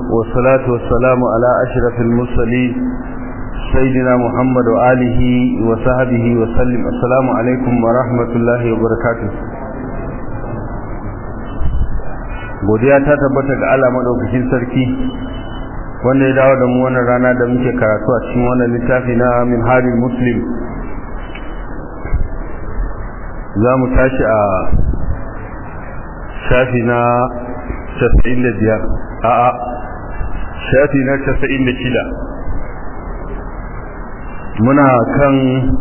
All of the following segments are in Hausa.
والصلاة والسلام على أشرف المرسلين سيدنا محمد وآله وصحبه وسلم السلام عليكم ورحمة الله وبركاته godiya ta tabbata ga Allah madaukakin sarki wanda ya dawo da mu wannan rana da muke karatu a cikin wannan littafi na Minhajul Muslim za mu tashi a shafi na 95 a'a shafi na 96 muna kan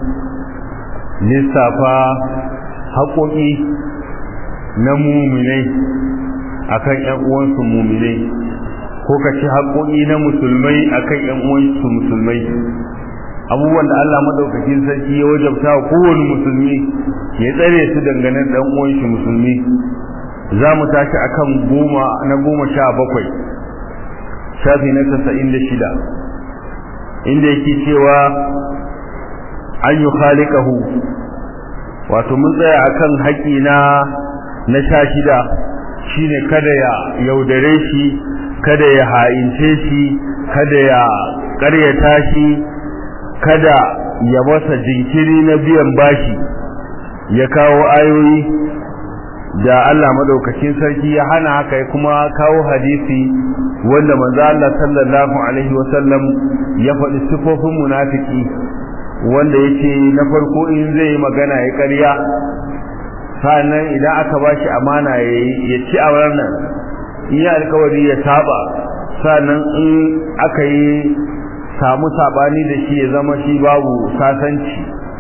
lissafa haƙoƙi na muminai akan ƴan uwansu muminai ko ka ci haƙoƙi na musulmai akan ƴan uwansu musulmai abubuwan da Allah madaukakin sarki ya wajabta wa kowane musulmi ya tsare su dangane da ɗan uwanshi musulmi za mu tashi akan goma na goma sha bakwai shafi na tasa'in da shida inda yake cewa an yi khalikahu wato mun tsaya akan haƙi na na sha shida shine kada ya yaudare shi kada ya ha'ince shi kada ya ƙaryata shi kada ya masa jinkiri na biyan bashi ya kawo ayoyi da Allah madaukakin sarki ya hana haka ya kuma kawo hadisi wanda manzo Allah sallallahu alaihi wasallam ya faɗi sifofin munafiki wanda yake na farko in zai yi magana ya ƙarya sannan idan aka bashi amana ya ci a wannan in ya alkawari ya saba sannan in aka yi samu sabani da shi ya zama shi babu sasanci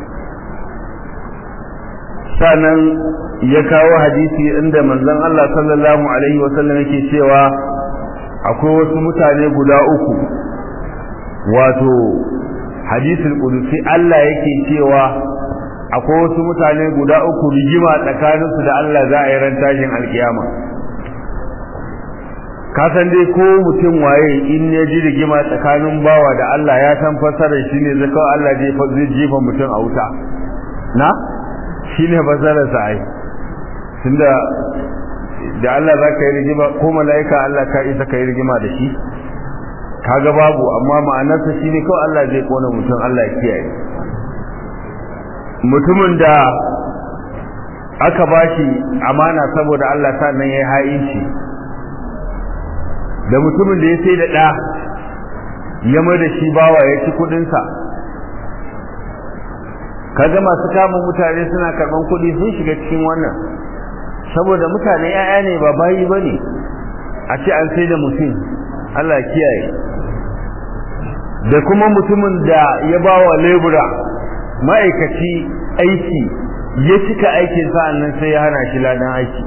sannan ya kawo hadisi inda manzon Allah sallallahu alaihi wasallam yake cewa akwai wasu mutane guda uku wato hadisul qudusi Allah yake cewa akwai wasu mutane guda uku rigima tsakaninsu da Allah za a yi ran tashin alkiyama ka san dai ko mutum waye in ya ji rigima tsakanin bawa da Allah ya san fasarar shi ne zaka Allah zai jefa mutum a wuta na shine fasarar sa ai tunda da Allah za ka yi rigima ko mala'ika Allah ka isa ka yi rigima da shi kaga babu amma ma'anarsa shine kawai Allah zai kona mutum Allah ya kiyaye mutumin da aka bashi amana saboda Allah sannan yayi ha'inci da mutumin da ya sai da ɗa ya mai da shi bawa ya ci kuɗinsa kaga masu kama mutane suna karɓan kuɗi sun shiga cikin wannan saboda mutane ‘ya'ya ne ba bayi ba ne a ce an sai da mutum Allah kiyaye da kuma mutumin da ya ba wa lebura ma'aikaci aiki ya cika aikin sa'an nan sai ya hana shi ladan aiki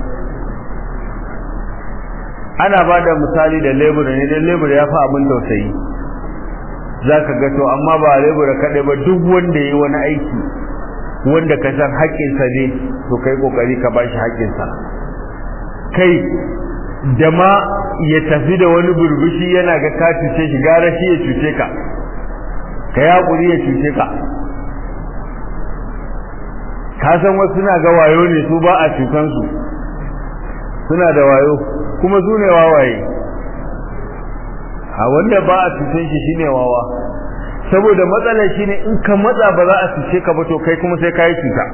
ana ba da misali da lebura ne don lebura ya fi abin tausayi za ka gato amma ba lebura kaɗai ba duk wanda ya yi wani aiki wanda ka san haƙƙinsa ne to kai ƙoƙari ka ba shi haƙƙinsa kai da ma ya tafi da wani burbushi yana ga ka cuce shi gara shi ya cuce ka ka yi haƙuri ya cuce ka ka san wasu suna ga wayo ne su ba a cutansu suna da wayo kuma su ne wawaye a wanda ba a cutan shi shine wawa saboda matsalar shine in ka matsa ba za a cuce ka ba to kai kuma sai ka yi cuta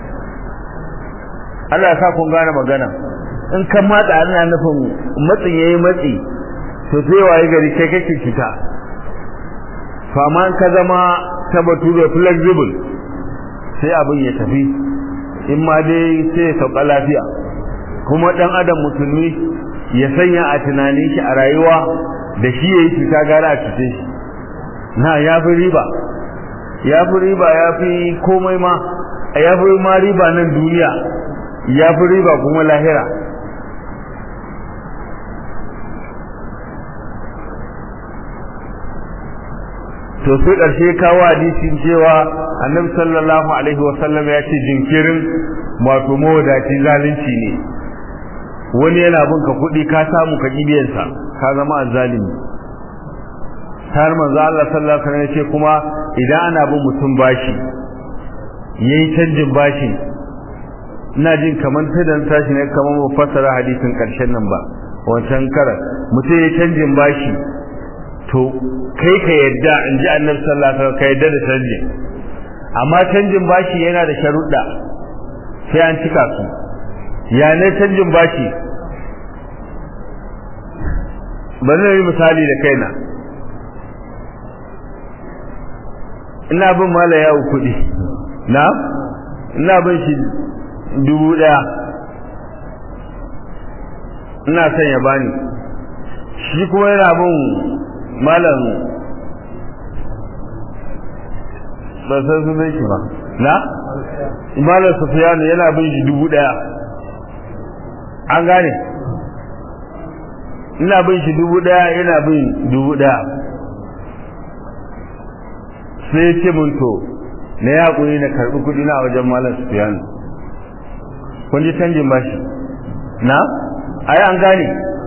Allah ya sa kun gane magana in ka matsa ana nufin matsin yayi matsi to sai waye gari kai kake cuta to amma in ka zama ta bature flexible sai abin ya tafi in ma dai sai ya sauka lafiya kuma dan adam musulmi ya sanya a tunanin shi a rayuwa da shi yayi cuta gara a cuce shi na ya fi riba ya fi riba ya fi komai ma ya fi ma riba nan duniya ya fi riba kuma lahira to sai ƙarshe kawo hadisin cewa annabi sallallahu alaihi wasallam ya ce jinkirin wato mawadaci zalunci ne wani yana bin ka kuɗi ka samu ka ƙibiyansa ka zama azzalimi har manzo Allah sallallahu alaihi wasallam ya ce kuma idan ana bin mutum bashi yayi canjin bashi ina jin kamar tadan tashi ne kamar mu fassara hadisin karshen nan ba wancan karar mutum ya canjin bashi to kai ka yadda in ji annabi sallallahu alaihi wasallam ka yadda da canjin amma canjin bashi yana da sharuɗa sai an cika su ya ne canjin bashi bari na yi misali da kaina ina bin mala yawo kuɗi na ina bin shi dubu ɗaya ina son ya bani shi kuma yana bin malam ba san su zai shi ba na malam sufiyanu yana bin shi dubu ɗaya an gane ina bin shi dubu ɗaya yana bin dubu ɗaya sai ya ce mun to na ya ƙuri na karɓi kuɗi na wajen malam sufiyanu kun ji canjin bashi na ai an gane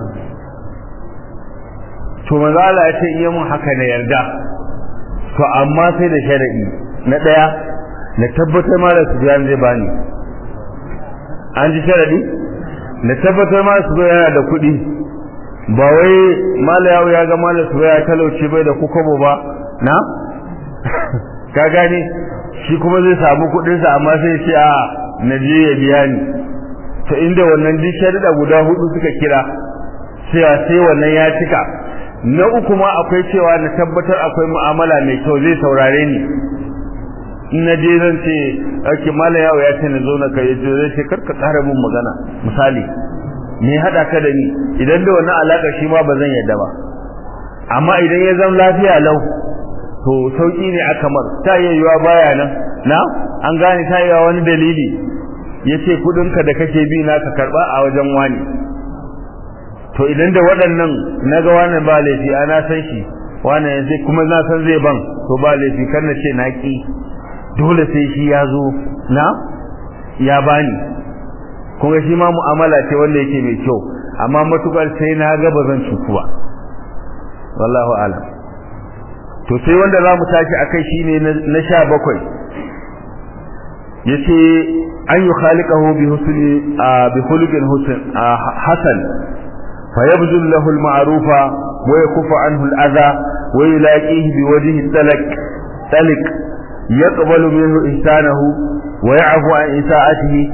to manzo Allah ya ce iya mun haka na yarda to amma sai da sharadi na daya na tabbatar malam Sufyan zai bani an ji sharadi na tabbatar malam Sufyan yana da kuɗi ba wai malam ya ga malam Sufyan ya talauce bai da kukobo ba na ka gane shi kuma zai samu kuɗinsa amma sai ce a na je ya biya ni to inda wannan duk sharuɗa guda hudu suka kira cewa sai wannan ya cika na uku ma akwai cewa na tabbatar akwai mu'amala mai kyau zai saurare ni in na je zan ce ake mala yawo ya ce na zo na kai zai ce karka tsara mun magana misali me hada ka da ni idan da wannan alaka shi ma ba zan yadda ba amma idan ya zama lafiya lau to sauki ne aka mar ta yayyuwa baya nan na an gane ta yayyuwa wani dalili yace kudinka da kake bi na ka karba a wajen wani to idan da waɗannan naga wannan ba laifi ana san shi wannan yanzu kuma na san zai ban to ba laifi kan na ce na ki dole sai shi ya zo na ya bani kuma shi ma mu'amala ce wanda yake mai kyau amma matukar sai na ga ba zan cuku ba wallahu alam to sai wanda za mu tashi akai shine na sha bakwai yace an yi khaliqahu bi husni bi khuluqin husn hasan fayabdul lahu al-ma'rufa wa yakufu anhu al-adha wa yulaqihi bi wajhi talak talik yaqbalu minhu ihsanahu wa ya'fu an isa'atihi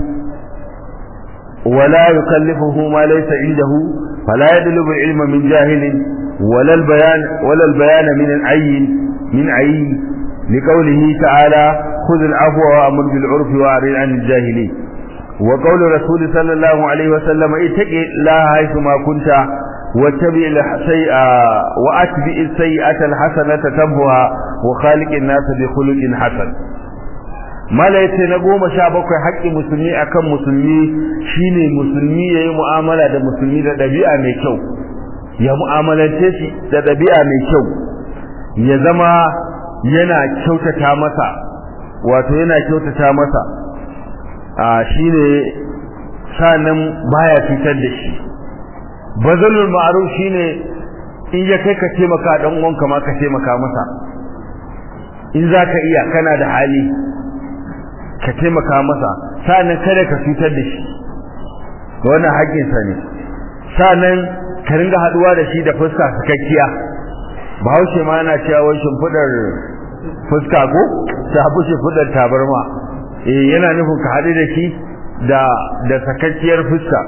ولا يكلفه ما ليس عنده فلا يدلب العلم من جاهل ولا البيان ولا البيان من العين من عين لقوله تعالى خذ العفو وامر بالعرف واعرض عن الجاهلين وقول الرسول صلى الله عليه وسلم اتق الله حيث ما كنت واتبع السيئة واتبع السيئة الحسنة تمهها وخالق الناس بخلق حسن mala yace na goma sha bakwai haƙƙin musulmi akan musulmi shine musulmi yayi mu'amala da musulmi da ɗabi'a mai kyau ya mu'amalance shi da ɗabi'a mai kyau ya zama yana kyautata masa wato yana kyautata masa a shine sanan baya fitar da shi bazalul ma'ruf shine in ya kai ka taimaka dan uwanka ma ka taimaka masa in zaka iya kana da hali ka taimaka masa sanan kada ka fitar da shi wannan haƙƙin sa ne sanan ka ringa haduwa da shi da fuska sakakkiya bahaushe ma yana cewa wai shimfidar fuska ko ta habu shimfidar tabarma eh yana nufin ka haɗu da shi da da sakakkiyar fuska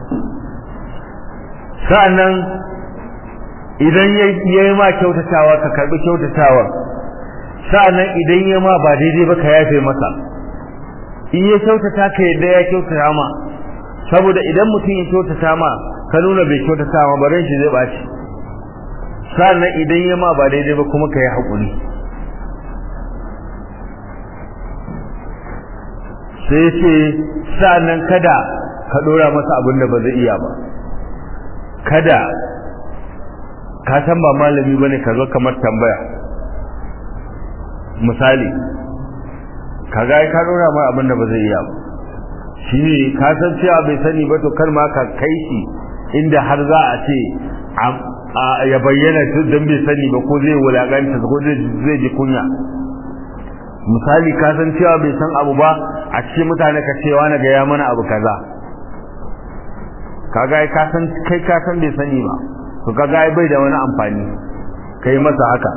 sa'annan idan yayi ma kyautatawa ka karbi kyautatawa sa'annan idan yayi ma ba daidai ba ka yafe masa in ya kyautata ka yadda ya kyautata ma saboda idan mutum ya kyautata ma ka nuna bai kyautata ma barin shi zai baci sa'annan idan yayi ma ba daidai ba kuma ka yi haƙuri sai ce sa'annan kada ka dora masa abin da ba zai iya ba kada ka san ba malami bane ka zo kamar tambaya misali kaga ai ka dora mai abin da ba zai iya ba shine ka san cewa bai sani ba to kar ma ka kai shi inda har za a ce ya bayyana dan bai sani ba ko zai wulakanta ko zai ji kunya misali ka san cewa bai san abu ba a cikin mutane ka cewa na ga ya mana abu kaza kaga ka san kai ka san bai sani ba to kaga ai bai da wani amfani kai masa haka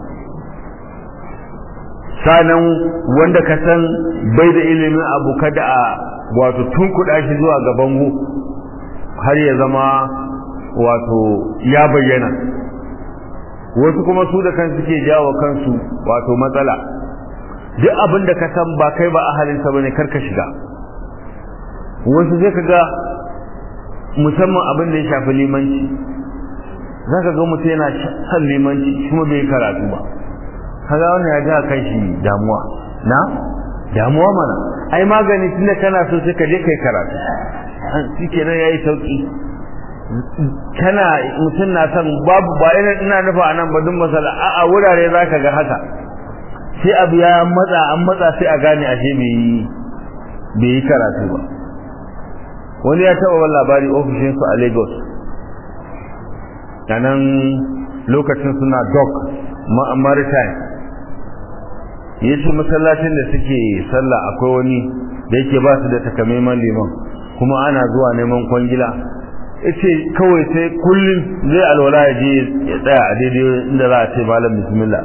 sanan wanda ka san bai da ilimin abu kada a wato tunkuɗa shi zuwa ga bango har ya zama wato ya bayyana wasu kuma su da kansu ke jawo kansu wato matsala duk abin da ka san ba kai ba ahalinsa bane karka shiga wasu zai ka ga musamman abin da ya shafi limanci za ka ga mutum yana son limanci kuma bai karatu ba kaga wannan ya ja kan shi damuwa na damuwa mana ai magani tunda kana so sai ka je kai karatu shi kenan yayi sauki kana mutum na son babu ba ina ina nufa anan ba duk masala a a wurare zaka ga haka sai abu ya matsa an matsa sai a gane ashe bai yi bai yi karatu ba wani ya taɓa wani labari ofishin su a Lagos nan lokacin suna dock maritime ya ce masallacin da suke sallah akwai wani da yake ba su da takamaiman liman kuma ana zuwa neman kwangila yace kawai sai kullum zai alwala ya je ya tsaya a daidai inda za a ce malam bismillah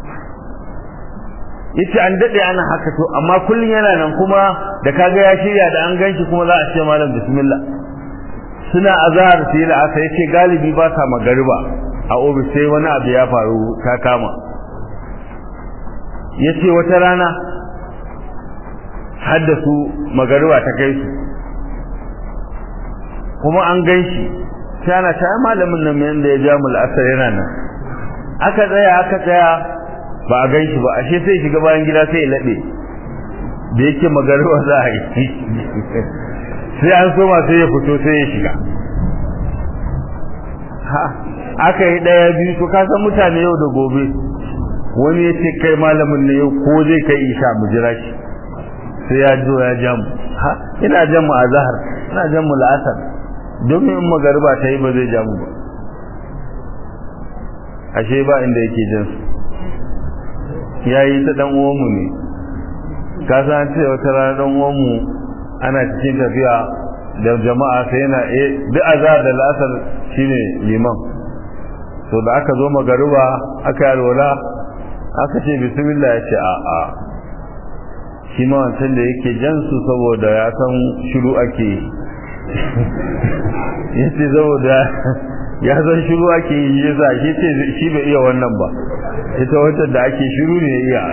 yace an dade ana haka to amma kullum yana nan kuma da kaga ya shirya da an ganshi kuma za a ce malam bismillah suna azhar sai da aka yace galibi ba sa magariba a ofis sai wani abu ya faru ta kama yace wata rana haddasu magariba ta kai su kuma an ganshi sai ana ta malamin nan mai da ya ja mul asar yana nan aka tsaya aka tsaya ba a ganshi ba ashe sai shiga bayan gida sai ya labe da yake magariba za a yi sai an soma sai ya fito sai ya shiga ha aka yi daya biyu to ka san mutane yau da gobe wani ya ce kai malamin ne yau ko zai kai isha mu jira shi sai ya zo ya ja mu ha ina jan mu a zahar ina jan mu la'asar domin in magariba ta yi ba zai ja mu ba ashe ba inda yake jin su ya yi ta dan uwanmu ne ka san ce wata rana dan uwanmu ana cikin tafiya da jama'a sai yana eh duk azhar da la'asar shine liman to da aka zo magariba aka yi alwala aka ce bismillah ya ce a a shi ma wancan da yake jan su saboda ya san shiru ake ya ce saboda ya san shiru ake yi ya sa shi ce shi bai iya wannan ba ita wancan da ake shiru ne iya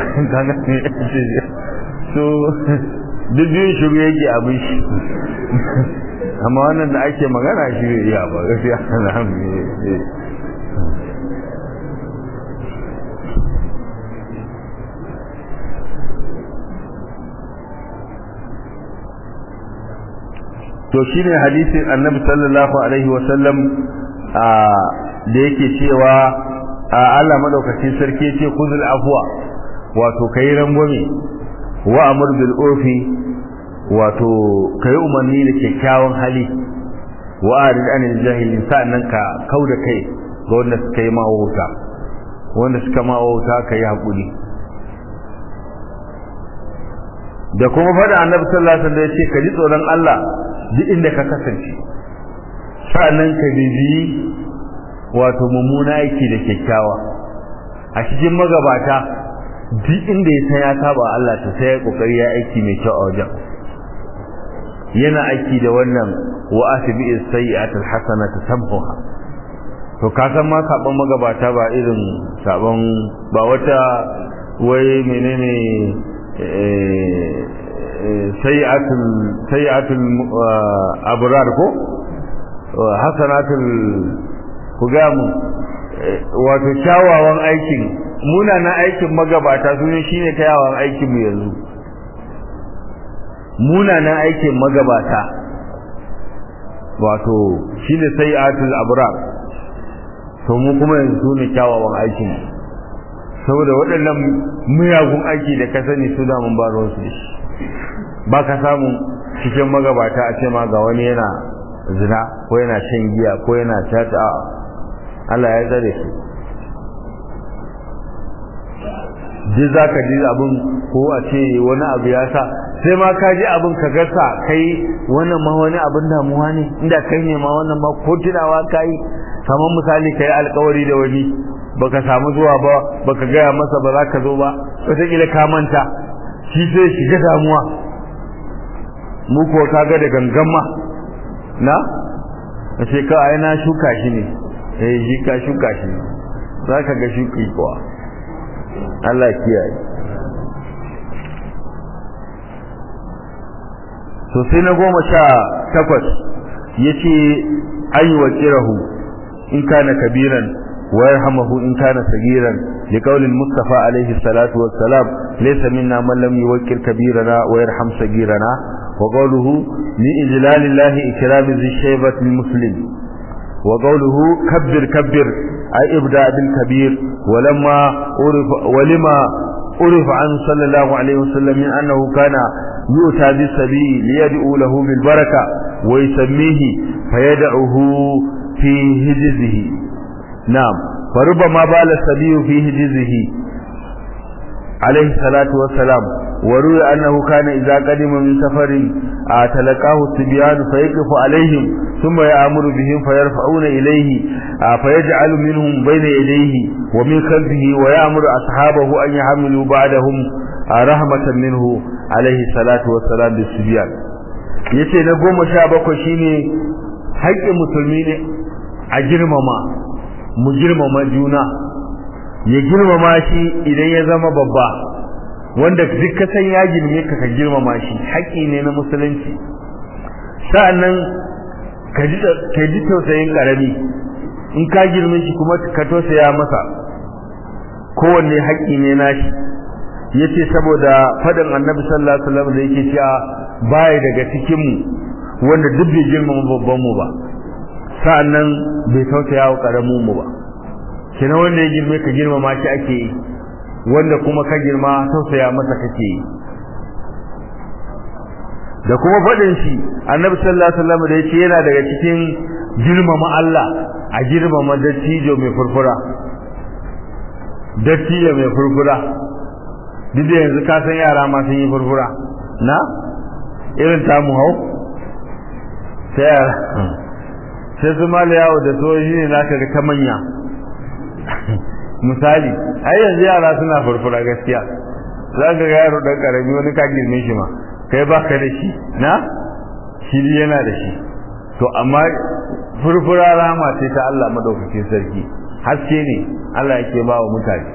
so duk biyun shiru yake abin shi amma wannan da ake magana shi bai iya ba gaskiya alhamdulillah to shine hadisin annabi sallallahu alaihi wasallam da yake cewa Allah madaukakin sarki yace kuzul afwa wato kai rangwame wa amr bil urfi wato kai umarni da kyakkyawan hali wa arid anil jahilin sa'annan ka kauda kai ga wanda suka yi mawauta wanda suka mawauta kai hakuri da kuma fada annabi sallallahu alaihi wasallam yace ka ji tsoron Allah duk inda ka kasance sa'annan ka bibiyi wato mummuna aiki da kyakkyawa a cikin magabata duk inda ya san ya saba Allah ta sai ya kokari ya aiki mai kyau a wajen yana aiki da wannan wa asbi as-sayyi'at al-hasanata tamhuha to ka san ma saban magabata ba irin saban ba wata wai menene sayyatul sayyatul abrar ko hasanatul ku ga mu wato kyawawan aikin munanan aikin magabata su ne shine kyawawan aikin mu yanzu munanan aikin magabata wato shine sayyatul abrar to mu kuma yanzu ne kyawawan aikin saboda waɗannan miyagun aiki da ka sani su da mun ba ruwan su shi ba ka samu cikin magabata a ce ma ga wani yana zina ko yana shan giya ko yana tata Allah ya tsare su duk za ka ji abin ko a ce wani abu ya sa sai ma ka ji abin ka gasa kai wannan ma wani abin damuwa ne inda kai ne ma wannan ma ko tunawa ka yi kamar misali kai alƙawari da wani baka samu zuwa ba baka gaya masa ba za ka zo ba wataƙila ka manta shi sai shiga damuwa mu ko kaga da gangama na a ce ka ai na shuka shi ne eh shi ka shuka shi za ka ga shuki kuwa Allah kiyaye to sai na goma sha takwas ya ce ayi wa kirahu in kana kabiran wa yarhamahu in kana sagiran li qawlin mustafa alaihi salatu wassalam laysa minna man lam yuwakkil kabirana wa yarham sagirana wa qawluhu li ijlalillahi ikrami zi shaybati muslim wa qawluhu kabbir kabbir ay ibda bil kabir wa lamma urifa wa lima urifa an sallallahu alaihi wasallam min annahu kana يؤتى بالسبيل ليدعو له بالبركة ويسميه فيدعه في هجزه نعم فربما بال السبي في هجزه عليه الصلاة والسلام وروي أنه كان إذا قدم من سفر تلقاه الصبيان فيقف عليهم ثم يأمر بهم فيرفعون إليه فيجعل منهم بين يديه ومن خلفه ويأمر أصحابه أن يحملوا بعدهم rahmatan minhu alaihi salatu wassalam da sibiyan yace na goma sha bakwai shine haƙƙin musulmi ne a girmama mu girmama juna ya girmama shi idan ya zama babba wanda duk ka san ya girme ka ka girmama shi haƙƙi ne na musulunci sa'annan ka ji ka ji tausayin karami in ka girme shi kuma ka tausaya masa kowanne haƙƙi ne nashi yace saboda fadin annabi sallallahu alaihi wasallam da yake cewa baya daga cikin mu wanda duk bai girmama babban mu ba sa'annan bai tausaya wa karamin mu ba kina wanda ya girme ka girmama shi ake yi wanda kuma ka girma tausaya masa kake yi da kuma fadin shi annabi sallallahu alaihi wasallam da yake yana daga cikin girmama Allah a girmama dattijo mai furfura dattijo mai furfura duk da yanzu ka san yara ma sun yi furfura na irin tamu hau sai yara sai su mala yawo da soji ne za ka ga ta manya misali ai yanzu yara suna furfura gaskiya za ka ga yaro dan karami wani ka girme shi ma kai ba ka da shi na shi yana da shi to amma furfura rama ce ta Allah madaukakin sarki haske ne Allah yake ba wa mutane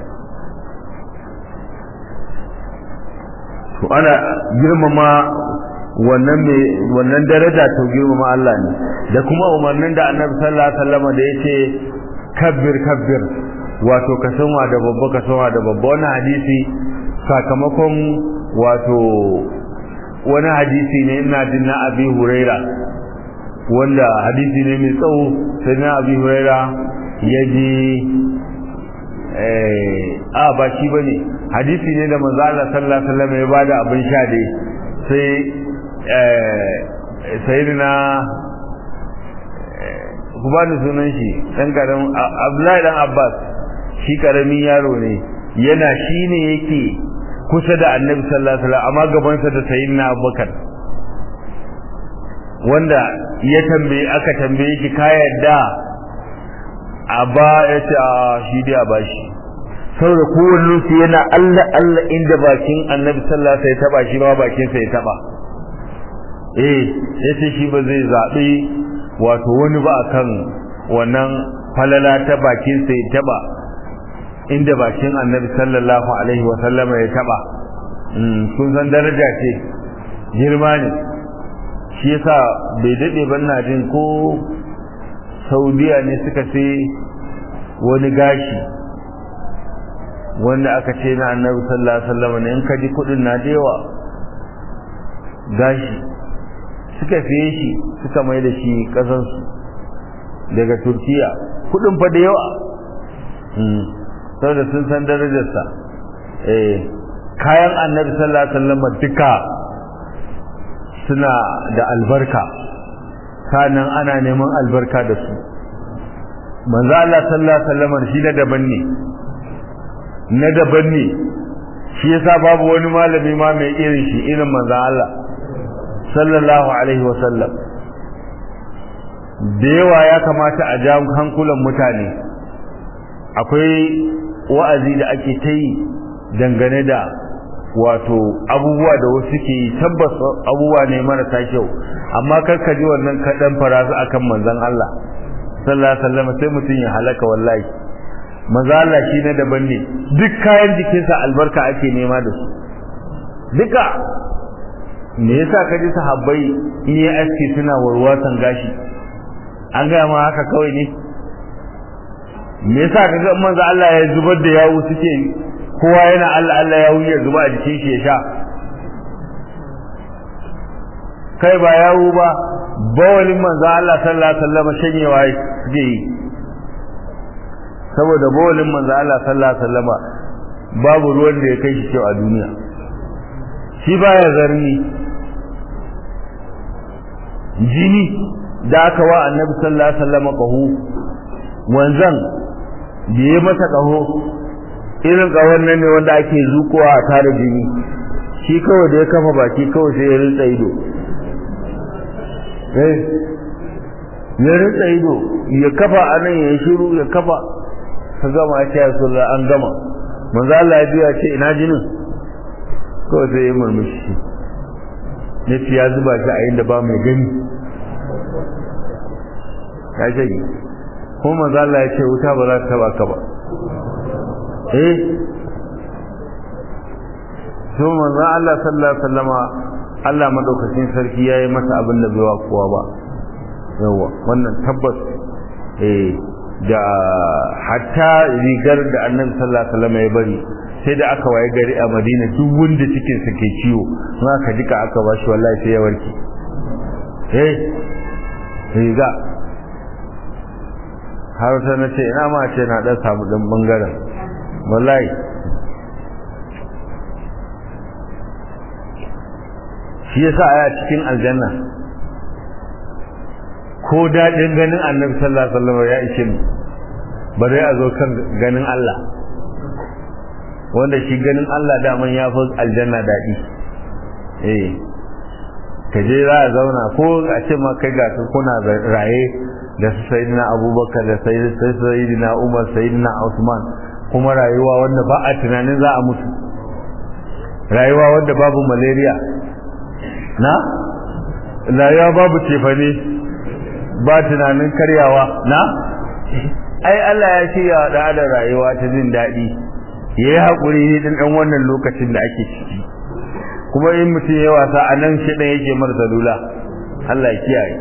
to ana girmama wannan me wannan daraja to girmama Allah ne da kuma umarnin da Annabi sallallahu alaihi wasallam da yace kabbir kabbir wato ka sanwa da babba ka sanwa da babba wannan hadisi sakamakon wato wani hadisi ne ina jin na Abi Huraira wanda hadisi ne mai tsawo sai na Abi Huraira yaji eh a ba shi bane hadisi ne da manzo Allah sallallahu alaihi wasallam ya bada abin sha dai sai eh sayyidina ku ba ni sunan shi dan karamin Abdullahi dan Abbas shi karamin yaro ne yana shine yake kusa da Annabi sallallahu alaihi wasallam amma gaban sa da sayyidina Abubakar wanda ya tambaye aka tambaye shi ka yadda a ba ya ce a shi dai a bashi saboda kowanne su yana Allah Allah inda bakin Annabi sallallahu alaihi wasallam ya taba shi ba bakin sa ya taba eh yace shi ba zai zabi wato wani ba akan wannan falala ta bakin sa ya taba inda bakin Annabi sallallahu alaihi wasallam ya taba kun san daraja ce girma ne shi yasa bai dade ban na jin ko Saudiya ne suka sai wani gashi wanda aka ce na annabi sallallahu alaihi wasallam ne in ka ji kudin na da yawa gashi suka fiye shi suka mai da shi kasan su daga Turkiya kudin fa da yawa mm saboda sun san darajarsa eh kayan annabi sallallahu alaihi wasallam duka suna da albarka sanan ana neman albarka da su manzo Allah sallallahu alaihi wasallam shi na daban ne na daban ne shi yasa babu wani malami ma mai irin shi irin manzon Allah sallallahu alaihi wasallam da yawa ya kamata a ja hankulan mutane akwai wa'azi da ake ta yi dangane da wato abubuwa da wasu ke yi tabbas abubuwa ne marasa kyau amma kar ka ji wannan kaɗan farasu akan manzon Allah sallallahu alaihi wasallam sai mutum ya halaka wallahi manzo Allah shi na daban ne duk kayan jikinsa albarka ake nema da su duka me yasa ka ji sahabbai in yi aski suna warwatan gashi an gaya ma haka kawai ne me yasa ka ga manzo Allah ya zubar da yawu suke kowa yana Allah Allah yawu ya zuba a jikin shi ya sha kai ba yawu ba bawalin manzo Allah sallallahu alaihi wasallam shanyewa suke yi saboda bawalin manzo Allah sallallahu alaihi wasallam babu ruwan da ya kai shi kyau a duniya shi baya zarni jini da aka wa annabi sallallahu alaihi wasallam qahu wanzan da ya masa qaho irin qahon nan ne wanda ake zukowa a tare jini shi kawai da ya kafa baki kawai sai ya rinsa ido eh ya rinsa ido ya kafa anan ya shiru ya kafa ka gama ya ce ya an gama manzo Allah ya biya ce ina jinin kawai sai ya murmushi ya ce ya zuba shi a inda ba mai gani ya shage ko manzo Allah ya ce wuta ba za ta taba ka ba eh so manzo Allah sallallahu alaihi wasallama Allah madaukakin sarki yayi masa abin da bai wa kowa ba yawa wannan tabbas eh da hatta rigar da annabi sallallahu alaihi wasallam ya bari sai da aka waye gari a Madina duk wanda cikin sa ke ciwo in aka jika aka bashi wallahi sai ya warke eh riga har sai na ce ina ma ce na dan samu dan bangaren wallahi shi yasa aya cikin aljanna ko daɗin ganin annabi sallallahu alaihi wasallam ya ishe mu ba dai a zo kan ganin Allah wanda shi ganin Allah daman ya fi aljanna daɗi eh ka je za a zauna ko a ce ma kai ga kuna raye da su sayyidina abubakar da sayyidina umar sayyidina usman kuma rayuwa wanda ba a tunanin za a mutu rayuwa wanda babu malaria na rayuwa babu cefane ba tunanin karyawa na ai Allah ya shirya wa da rayuwa ta jin daɗi ya yi haƙuri ne ɗin ɗan wannan lokacin da ake ciki kuma in mutum ya wasa a nan shi ɗan yake marasa lula Allah ya kiyaye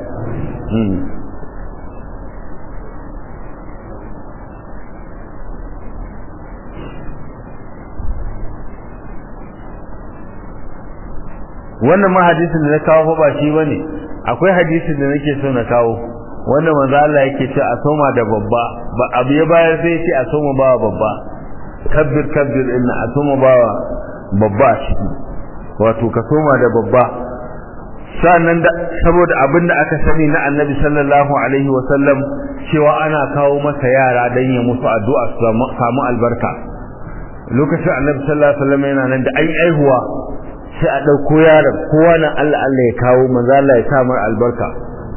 wannan ma hadisin da na kawo ba shi bane akwai hadisin da nake so na kawo wanda manzo Allah yake ce a soma da babba ba abu ya bayar sai ce a soma ba babba kabbir kabbir inna a soma ba babba shi wato ka soma da babba sannan da saboda abin da aka sani na annabi sallallahu alaihi wa sallam cewa ana kawo masa yara dan ya musu addu'a su samu albarka lokacin annabi sallallahu alaihi wa sallam yana nan da ai aihuwa sai a ɗauko yaron kowa nan Allah Allah ya kawo manzo Allah ya sa mar albarka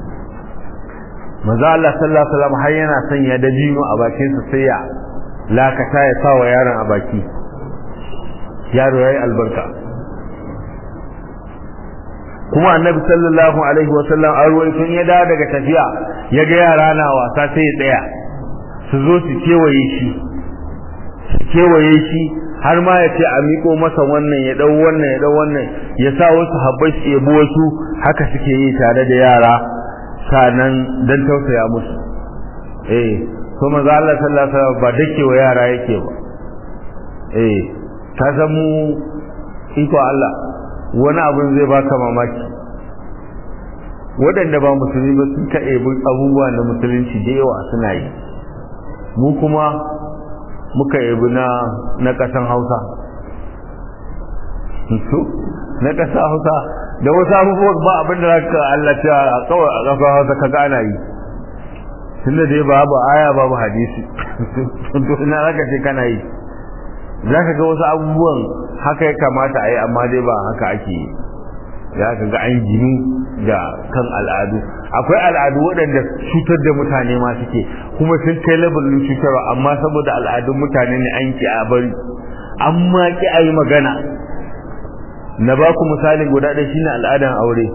manzo Allah sallallahu alaihi wasallam har yana sanya dabino a bakin sa sai ya lakata ya sa wa yaron a baki yaro yayi albarka kuma annabi sallallahu alaihi wasallam an ruwai sun ya dawo daga tafiya ya ga yara na wasa sai ya tsaya su zo su kewaye shi su kewaye shi har ma ya ce a miƙo masa wannan ya ɗau wannan ya ɗau wannan ya sa wasu habbai su yabo wasu haka suke yi tare da yara sanan dan tausaya musu eh to manzo Allah sallallahu alaihi wasallam ba dake wa yara yake ba eh ka san mu iko Allah wani abun zai baka mamaki waɗanda ba musulmi ba sun ka ebi abubuwa na musulunci da yawa suna yi mu kuma muka yabi na na ƙasan hausa na ƙasar hausa da wasu abubuwan ba abin da zaka Allah ta a kawai a ƙasar hausa ka gana yi tunda dai babu aya babu hadisi to ina zaka ce kana yi zaka ga wasu abubuwan haka ya kamata a yi amma dai ba haka ake yi za ka ga an gini da kan al'adu akwai al'adu waɗanda cutar da mutane ma suke kuma sun kai labarin cutarwa amma saboda al'adun mutane ne an ki a bari amma ki a yi magana na ba ku misali guda ɗaya shine al'adan aure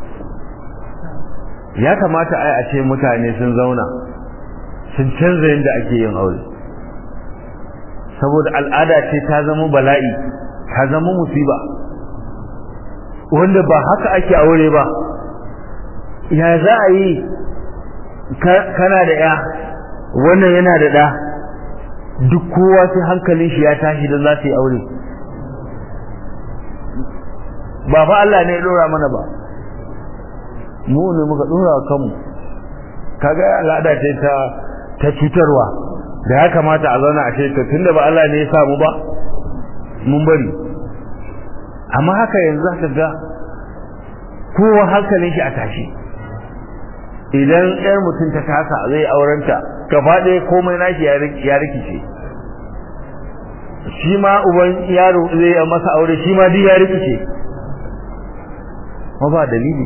ya kamata ai a ce mutane sun zauna sun canza yadda ake yin aure saboda al'ada ce ta zama bala'i ta zama musiba wanda ba haka ake aure ba ya za a yi kana da ya wannan yana da ɗa duk kowa sai hankalin shi ya tashi don za su yi aure ba fa Allah ne ya ɗora mana ba mu ne muka ɗora kanmu kaga al'ada ce ta ta cutarwa da ya kamata a zauna a ce to tunda ba Allah ne ya samu ba mun bari amma haka yanzu zaka ga kowa hankalin shi a tashi idan ɗan mutum ta kasa zai aurenta gaba ɗaya komai nashi ya rikice shi ma uban yaro zai masa aure shi ma duk ya rikice ma ba dalili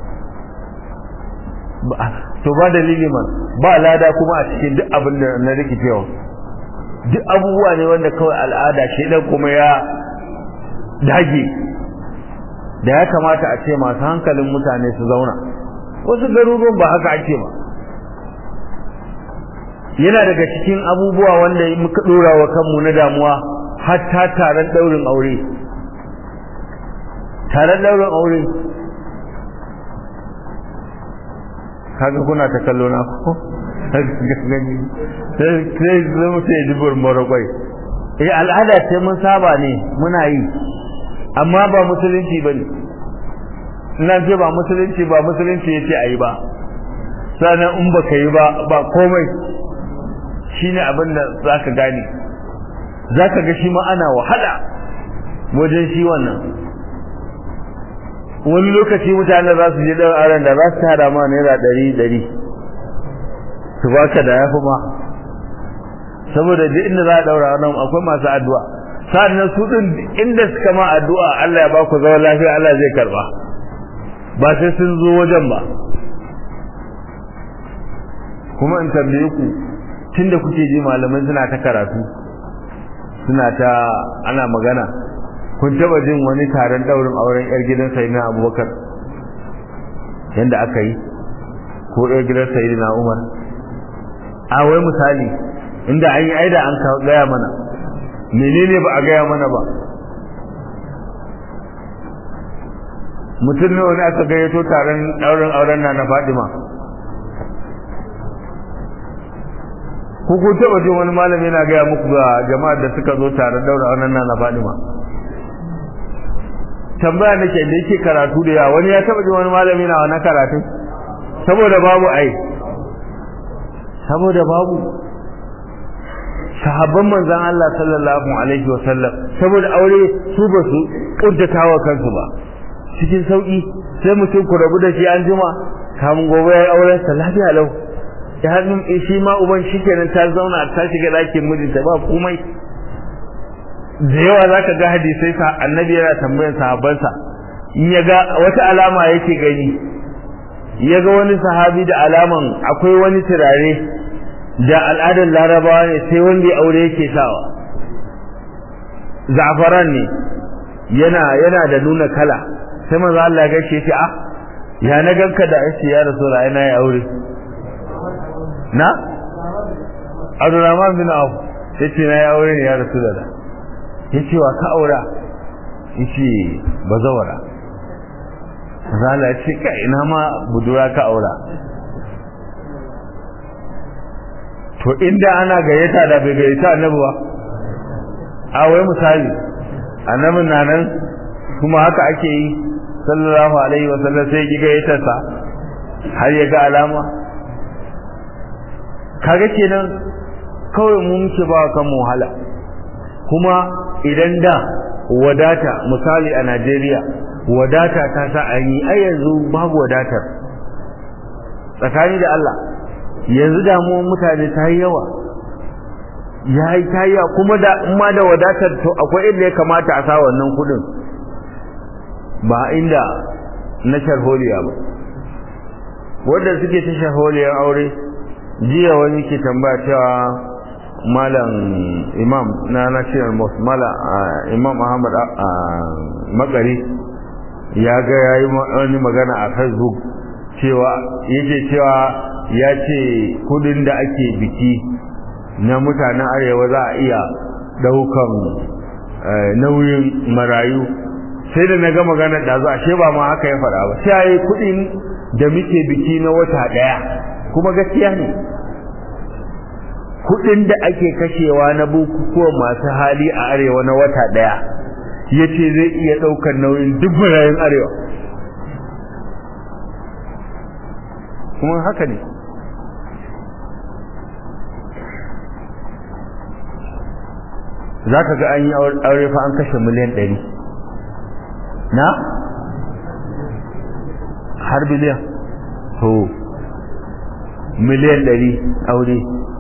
to ba dalili man ba lada kuma a cikin duk abin da na rikicewa duk abubuwa ne wanda kawai al'ada shi dan kuma ya dage da ya kamata a ce masu hankalin mutane su zauna wasu garuruwan ba haka ake ba yana daga cikin abubuwa wanda muka dora wa kanmu na damuwa hatta taron daurin aure taron daurin aure kaga kuna ta kallo na ko gani sai sai zama sai dubur morokwai eh al'ada ce mun saba ne muna yi amma ba musulunci bane ina ce ba musulunci ba musulunci yace ayi ba sannan in baka yi ba ba komai shine abin da zaka gane zaka ga shi ma ana wahala wajen shi wannan wani lokaci mutane za su je ɗan aron da za su tada ma naira ɗari ɗari su baka da yafi ma saboda duk inda za a ɗaura nan akwai masu addu'a sa'annan su ɗin inda suka ma addu'a Allah ya ba ku zaman lafiya Allah zai karɓa ba sai sun zo wajen ba kuma in tambaye ku tunda kuke ji malamai suna ta karatu suna ta ana magana kun taba jin wani taron daurin auren yar gidan sayyidina abubakar yanda aka yi ko yar gidan sayyidina umar a wai misali inda an yi aida an gaya mana menene ba a gaya mana ba mutum ne wani aka gayyato taron daurin auren na na fadima ko kun taba jin wani malami yana gaya muku ga jama'ar da suka zo taron daurin auren na na fadima tambaya nake da yake karatu da yawa wani ya taba jin wani malami na wannan karatu saboda babu ai saboda babu sahabban manzon Allah sallallahu alaihi wa sallam saboda aure su ba su kuntatawa kansu ba cikin sauki sai mutum ku rabu da shi an jima kamun gobe ya auren sa lafiya lau ya hannun shi ma uban shikenan ta zauna ta shiga ɗakin mijinta ba komai da yawa za ka ga hadisai sa annabi yana tambayan sahabbansa in ya ga wata alama yake gani ya ga wani sahabi da alaman akwai wani turare da al'adar larabawa ne sai wanda ya aure yake sawa za'afaran ne yana yana da nuna kala sai manzo Allah ya gaishe shi a ya na ganka da ashi ya rasul ai na ya aure na Abdurrahman bin Auf yace na ya aure ne ya rasulullah yace wa ka aura yace bazawara zala ya ce kai ina ma budura ka aura to inda ana gayyata da bai gayyata annabi ba a wai misali annabin na nan kuma haka ake yi sallallahu alaihi wa sallam sai ki gayyata sa har ya ga alama kaga kenan kawai mu muke ba kan mu wahala kuma idan da wadata misali a Najeriya wadata ta sa an yi ai yanzu babu wadatar tsakani da Allah yanzu damuwar mutane ta yi yawa ya yi ta yi kuma da ma da wadatar to akwai inda ya kamata a sa wannan kudin ba inda na sharholiya ba wanda suke ta shaholiyar aure jiya wani ke tambaya cewa malam imam na national mosque malam imam ahmad makari ya ga ya yi wani magana a facebook cewa yake cewa ya ce kudin da ake biki na mutanen arewa za a iya daukan nauyin marayu sai da na ga magana da zuwa ashe ba ma haka ya faɗa ba sai yi kudin da muke biki na wata ɗaya kuma gaskiya ne kudin da ake kashewa na bukukuwan masu hali a arewa na wata ɗaya ya ce zai iya ɗaukar nauyin duk marayun arewa kuma haka ne za ka ga an yi aure fa an kashe miliyan ɗari na har biliyan to miliyan ɗari aure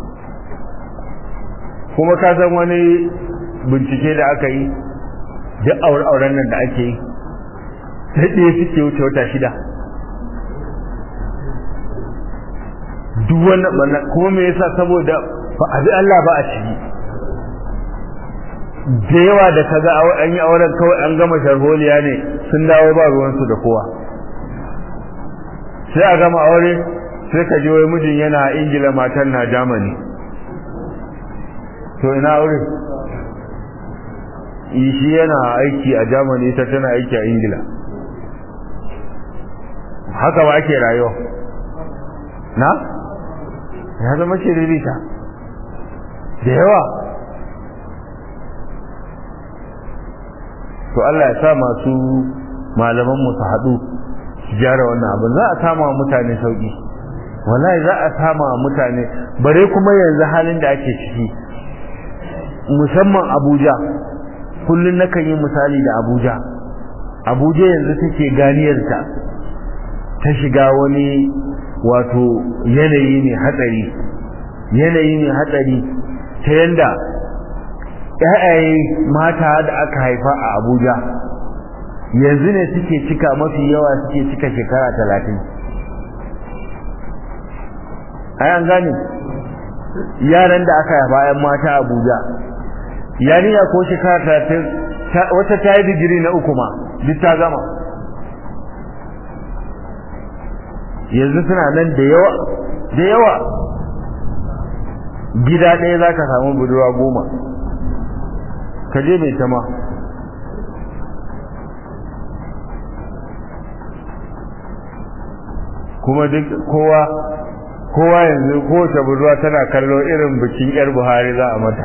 kuma ka san wani bincike da aka yi duk auren nan da ake yi sai ɗaya suke wuce wata shida duk wannan kuma me yasa saboda ba a bi Allah ba a ciki da yawa da kaga an yi auren kawai an gama sharholiya ne sun dawo ba ruwansu da kowa sai a gama aure sai ka ji wai mijin yana ingila matan na germany to ina aure shi yana aiki a germany ita tana aiki a ingila haka ba ake rayuwa na ya zama shiririta da yawa to Allah ya sa masu malaman mu su haɗu su gyara wannan abin za a sama wa mutane sauki wallahi za a sama wa mutane bare kuma yanzu halin da ake ciki musamman Abuja kullun nakan yi misali da Abuja Abuja yanzu take ganiyarta ta shiga wani wato yanayi ne hatsari yanayi ne hatsari ta yanda ƴaƴaye mata da aka haifa a Abuja yanzu ne suke cika mafi yawa suke cika shekara talatin ai an gane yaran da aka haifa ƴan mata a Abuja yarinya ko shekara talatin wata ta yi digiri na uku ma duk ta gama yanzu suna nan da yawa da yawa gida ɗaya za ka samu budurwa goma ka je mai tama kuma duk kowa kowa yanzu kowace budurwa tana kallo irin bikin yar buhari za a mata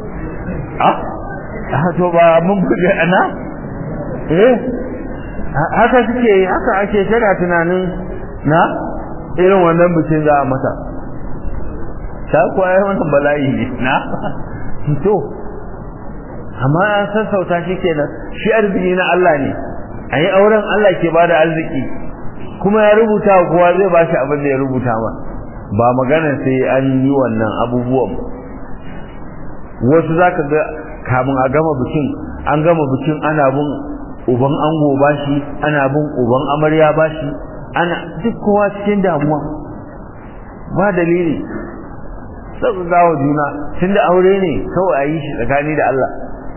ah to ba mun buɗe ana eh haka suke haka ake tana tunanin na irin wannan bikin za a mata ta kuwa yi wannan bala'i ne na to amma an sassauta shi kenan shi arziki na Allah ne a yi auren Allah ke bada arziki kuma ya rubuta wa kowa zai bashi abin da ya rubuta ma ba magana sai an yi wannan abubuwan wasu za ka ga kamun a gama bikin an gama bikin ana bin uban ango bashi ana bin uban amarya bashi ana duk kowa cikin damuwa ba dalili sauka gawa juna tunda aure ne kawai a yi shi tsakani da Allah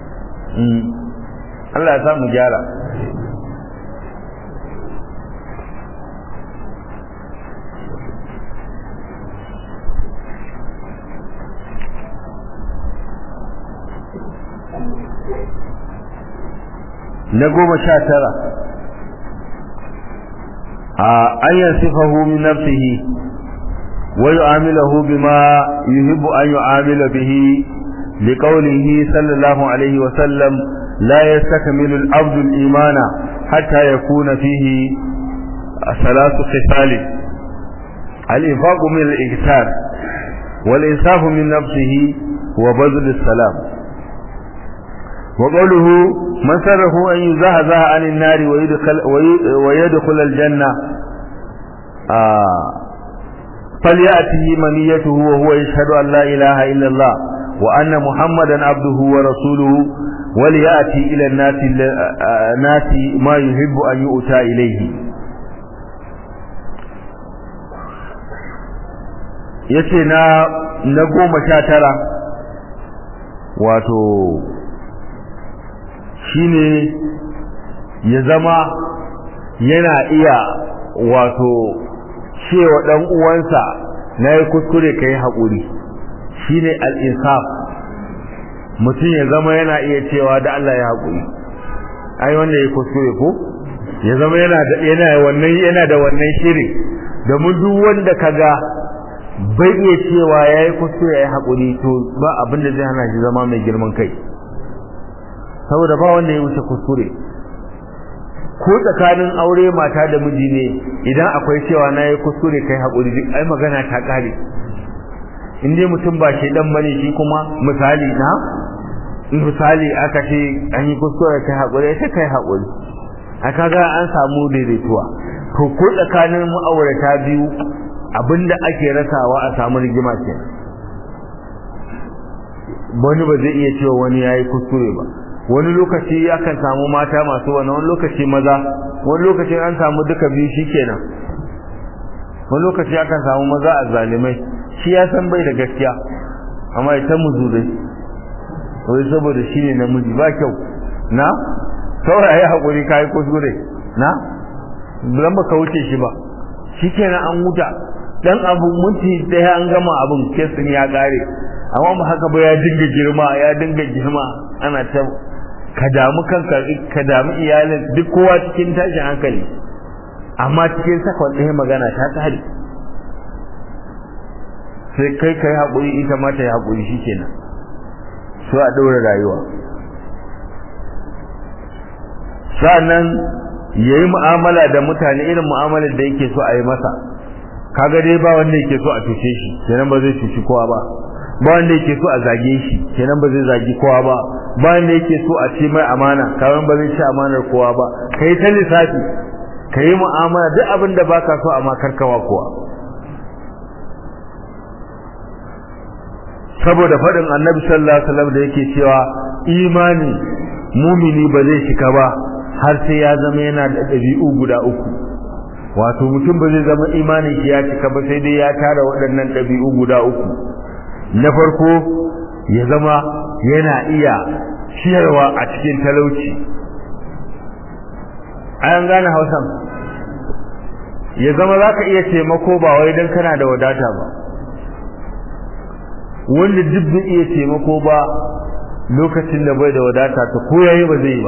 Allah ya samu gyara na goma sha tara أن يصفه من نفسه ويعامله بما يحب أن يعامل به لقوله صلى الله عليه وسلم لا يستكمل العبد الإيمان حتى يكون فيه ثلاث خصال الإنفاق من الإكثار والإنصاف من نفسه وبذل السلام وقوله من سره أن يزهزه عن النار ويدخل, ويدخل الجنة آه فليأته منيته وهو يشهد أن لا إله إلا الله وأن محمدا عبده ورسوله وليأتي إلى الناس, الناس ما يحب أن يؤتى إليه yace na na goma sha tara wato shine ya zama yana iya wato cewa dan uwansa na yi kuskure ka yi haƙuri shine al-insaf mutum ya zama yana iya cewa da Allah ya haƙuri ai wanda ya kuskure ko ya zama yana da yana wannan yana da wannan shiri domin duk wanda kaga bai iya cewa yayi kuskure yayi haƙuri to ba abin da zai hana shi zama mai girman kai saboda ba wanda ya wuce kuskure ko tsakanin aure mata da miji ne idan akwai cewa na yi kuskure kai haƙuri duk ai magana ta ƙare in dai mutum ba shi dan bane shi kuma misali na misali aka ce an yi kuskure kai haƙuri sai kai haƙuri a kaga an samu daidaituwa to ko tsakanin ma'aurata biyu abinda ake rasawa a samu rigima ke wani ba zai iya cewa wani ya yi kuskure ba wani lokaci akan samu mata masu wani wani lokaci maza wani lokaci an samu duka biyu shi kenan wani lokaci akan samu maza a zalimai shi ya san bai da gaskiya amma ita muzurai wai saboda shi ne namiji ba kyau na saurayi haƙuri ka yi kuskure na dan ba ka wuce shi ba shi kenan an huta dan abu minti ɗaya an gama abin kesin ya ƙare amma ba haka ba ya dinga girma ya dinga girma ana ta ka damu kanka ka damu iyalin duk kowa cikin tashin hankali amma cikin sakon ɗaya magana ta tsari sai kai kai haƙuri ita ma ta yi haƙuri shi kenan so a ɗora rayuwa sa'annan ya yi mu'amala da mutane irin mu'amalar da yake so a yi masa kaga dai ba wanda yake so a cuce shi kenan ba zai cuci kowa ba ba wanda yake so a zage shi kenan ba zai zagi kowa ba ba wanda yake so a ce mai amana kawai ba zai ci amanar kowa ba kai ta lissafi kai mu'amala duk abin da baka so amma karkawa kowa saboda faɗin annabi sallallahu alaihi wasallam da yake cewa imani mumini ba zai shika ba har sai ya zama yana da ɗabi'u guda uku wato mutum ba zai zama imanin shi ya cika ba sai dai ya tara waɗannan ɗabi'u guda uku na farko ya zama yana iya ciyarwa a cikin talauci an gane hausan ya zama za ka iya taimako ba wai don kana da wadata ba wanda duk bai iya taimako ba lokacin da bai da wadata ta ko yayi ba zai ba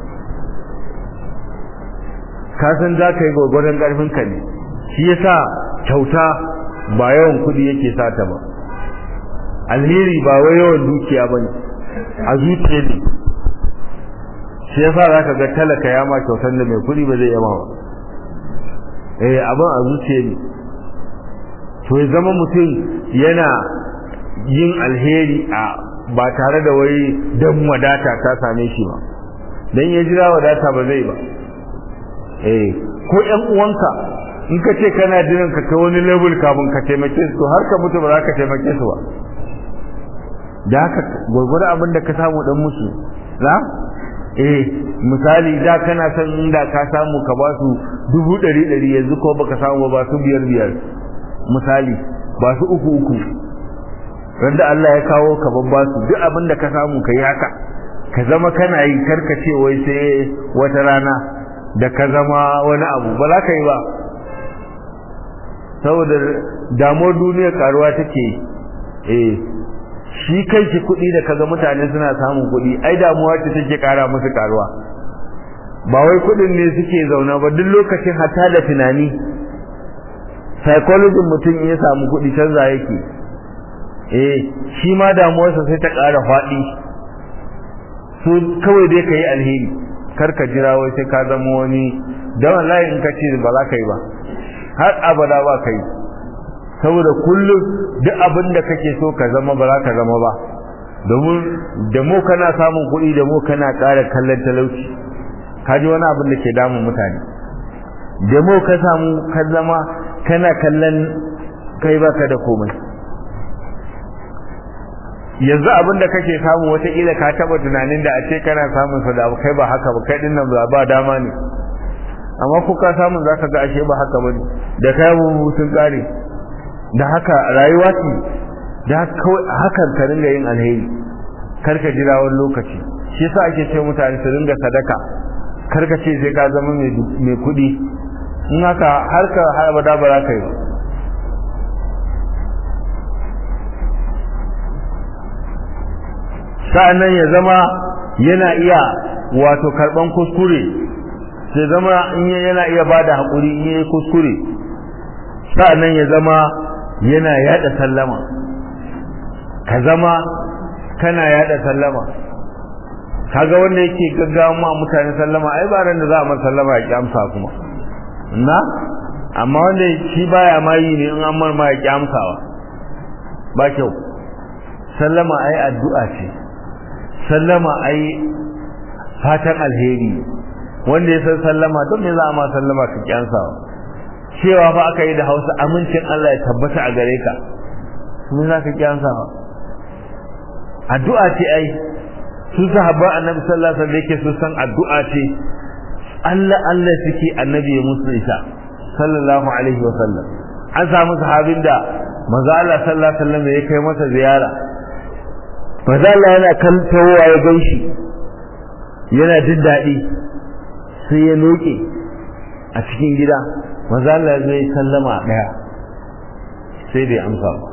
ka san za ka yi gwagwaron ƙarfin ka ne shi yasa kyauta ba yawan kuɗi yake sata ba alheri ba wai yawan dukiya ba ne a zuciya ne shi yasa za ka ga talaka ya ma kyautar da mai kuɗi ba zai yama ba eh abin a zuciya ne to ya zama mutum yana yin alheri a ba tare da wai dan wadata ta same shi ba dan ya jira wadata ba zai ba eh ko ƴan uwanka in ka ce kana jiran ka kai wani level kafin ka taimake su har ka mutu ba za ka taimake su ba da haka gwargwado abin da ka samu dan musu za eh misali da kana son inda ka samu ka ba su dubu ɗari ɗari yanzu ko baka samu ba su biyar biyar misali ba su uku uku wanda Allah ya kawo ka babba su duk abin da ka samu ka yi haka ka zama kana yi karkace wai sai wata rana da ka zama wani abu ba za ka yi ba saboda damuwar duniya karuwa take eh shi kai shi kuɗi da kaga mutane suna samun kuɗi ai damuwa ce take kara musu karuwa ba wai kuɗin ne suke zauna ba duk lokacin hata da tunani psychology mutum ya samu kuɗi canza yake eh shi ma damuwarsa sai ta ƙara faɗi so kawai dai ka yi alheri kar ka jira wai sai ka zama wani don wallahi in ka ce ba za ka yi ba har abada ba ka yi saboda kullum duk abin da kake so ka zama ba za ka zama ba domin da mu kana samun kuɗi da mu kana ƙara kallon talauci ka ji wani abin da ke damun mutane da mu ka samu ka zama kana kallon kai baka da komai yanzu abin da kake samu wataƙila ka taɓa tunanin da a ce kana samun sa da kai ba haka ba kai dinnan ba dama ne amma ko ka samu za ka ga ashe ba haka ba ne da kai abubuwa sun ƙare da haka rayuwa ce da hakan ka ringa yin alheri kar ka jira wani lokaci shi yasa ake ce mutane su ringa sadaka kar ka ce sai ka zama mai kuɗi in haka har ka har abada ba za ka yi ba sa'annan ya zama yana iya wato karban kuskure sai zama in yana iya bada hakuri in yayi kuskure sa'annan ya zama yana yada sallama ka zama kana yada sallama kaga wanda yake gaggawa ma mutane sallama ai ba ran da za a masa sallama ya kyamsa kuma na amma wanda shi baya ma yi ne in an mar ma ya kyamsawa ba kyau sallama ai addu'a ce sallama ai fatan alheri wanda ya san sallama don me za a ma sallama ka kyansawa cewa fa aka yi da hausa amincin Allah ya tabbata a gare ka me za ka kyansawa addu'a ce ai su sahabban annabi sallallahu alaihi wasallam yake su san addu'a ce Allah Allah suke annabi ya musu ita sallallahu alaihi wasallam an samu sahabin da manzo Allah sallallahu alaihi wasallam ya kai masa ziyara manzo Allah yana kantawa ya ganshi yana jin daɗi sai ya noke a cikin gida manzo Allah zai sallama daya sai bai amsa ba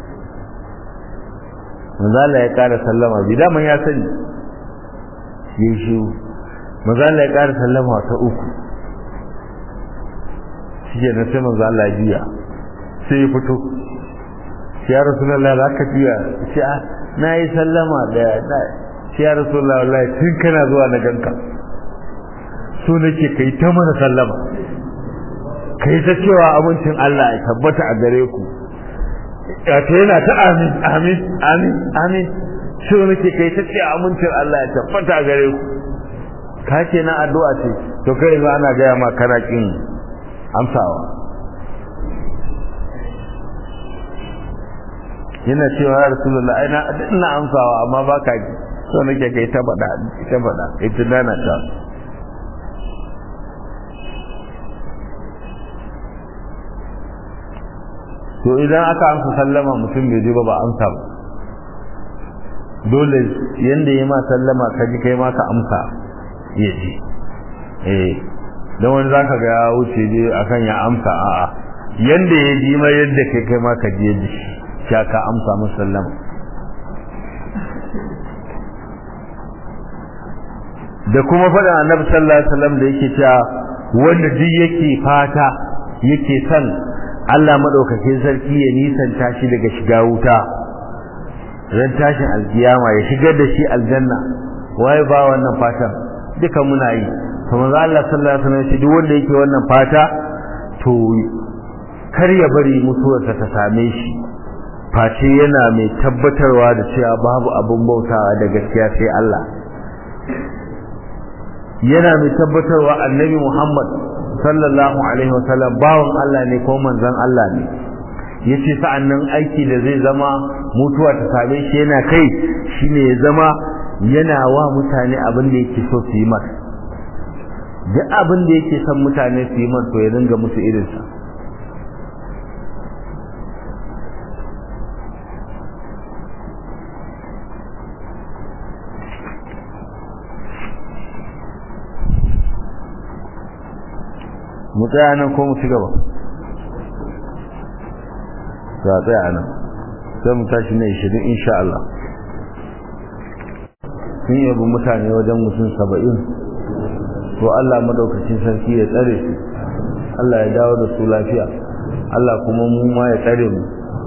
manzo Allah ya ƙara sallama bi daman ya sani yayi shi manzo Allah ya ƙara sallama ta uku shike na sai manzo Allah ya jiya sai ya fito ya rasulullahi za ka jiya sai a na yi sallama da sai ya rasulullahi wallahi tun kana zuwa na ganka so nake kai ta mana sallama kai ta cewa abincin Allah ya tabbata a gare ku wato yana ta amin amin amin amin shi nake kai ta ce amincin Allah ya tabbata a gare ku ka ce na addu'a ce to kai yanzu ana gaya ma kana kin amsawa yana cewa ya rasulullah ai na ina amsawa amma ba ka ji so nake kai ta faɗa ta faɗa kai ta dana ta to idan aka amsa sallama mutum bai ji ba ba amsa ba dole yanda ya ma sallama ka ji kai ma ka amsa ya ji eh dan wani zaka ga ya wuce je akan ya amsa a'a yanda ya ji ma yadda kai kai ma ka ji ya ji sha ka amsa masa sallama da kuma faɗin annabi sallallahu alaihi wasallam da yake cewa wanda duk yake fata yake son Allah madaukakin sarki ya nisanta shi daga shiga wuta ran tashin alkiyama ya shigar da shi aljanna waye ba wannan fatan duka muna yi to manzo Allah sallallahu alaihi wasallam shi duk wanda yake wannan fata to kar ya bari mutuwarsa ta same shi face yana mai tabbatarwa da cewa babu abun bautawa da gaskiya sai Allah yana mai tabbatarwa annabi Muhammad sallallahu alaihi wasallam bawon Allah ne ko manzon Allah ne yace sa'annan aiki da zai zama mutuwa ta same shi yana kai shine ya zama yana wa mutane abin da yake so su yi masa duk abin da yake son mutane su yi masa to ya dinga musu irin sa mu tsaya nan ko mu ci gaba za a tsaya nan sai mu tashi na ishirin insha Allah sun yabi mutane wajen mutum saba'in to Allah madaukakin sarki ya tsare su Allah ya dawo da su lafiya Allah kuma mu ma ya tsare mu